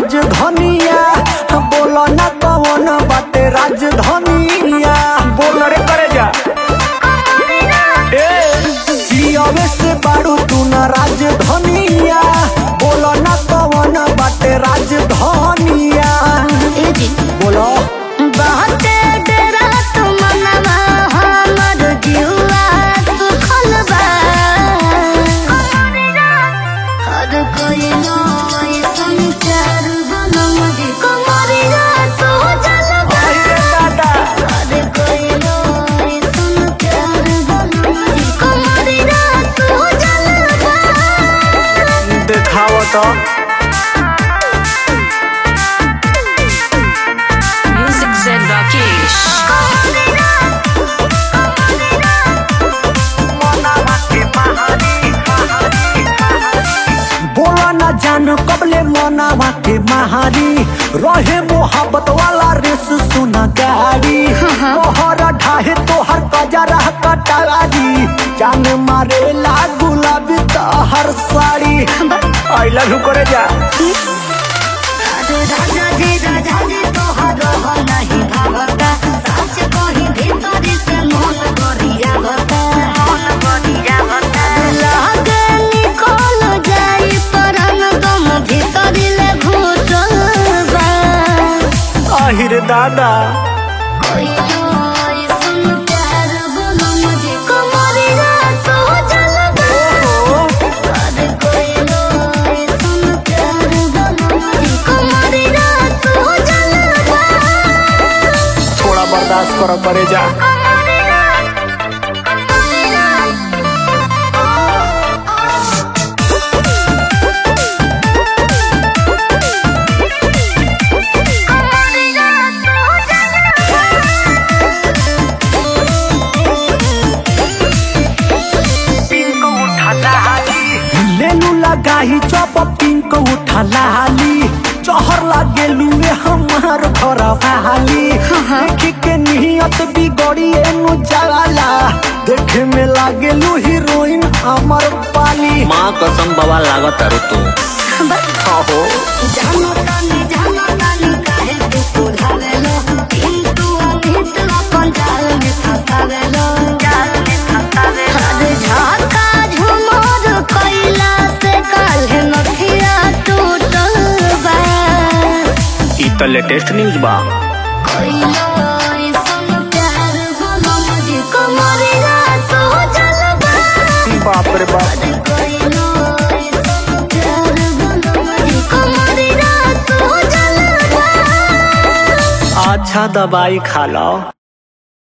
राजधानिया बोलो ना कौन बाटे राजधानिया बोल रे करे जा ए पियावे से बाड़ू तू ना राजधानिया बोलो ना कौन बाटे राजधानिया ए जी बोलो बहुते डरा तू मनवा हमर जीवा सुखल बा हर कोई नोई संचार बनम जी कमरिया सोचल बा अरे दादा हर कोई नोई संचार बनम जी कमरिया सोचल बा देखाव तो Music Zen Rakesh. बोला ना जान कबले मनावा के महारी रहे मोहब्बत वाला रेस सुना गाड़ी मोहर ढाहे तोहर कजरा कटारी जान मारे ला गुलाबी हर साड़ी आई लव यू करे जा अरे राजा जी राजा जी तोहर हो नहीं भावता सच कही भीतरी से मन करिया बता मन करिया बता लागे निकल जाई परन गम भीतरी ले घुटल बा आहिर दादा कोई नोई सुन प्यार बोलो मुझे कमरिया सोचल बा अरे कोई नोई सुन प्यार बोलो मुझे कमरिया सोचल बा थोड़ा बर्दाश्त करो करे जा लेलू लगाही चप पिंक उठा लाली चहर लागे लुए हमार घर वाली देखी के नियत बिगड़ी एनु जाला देखे में लागे लू हीरोइन अमर पाली माँ कसम बाबा लागत तारू तू आहो जानो तानी जानो तानी काहे तू पुरावेलो किंतु अमित अपन जाल में फसावेलो जाल में फसावेलो अरे झाका झुमर कैला से काल्हे नथिया टूटल बा ई त लेटेस्ट न्यूज बा कोई सुन प्यार बोलो मुझे कमरिया सोचल बा बाप रे बाप अरे कोई नोई सुन प्यार बोलो मुझे कमरिया सोचल बा अच्छा दवाई खा लो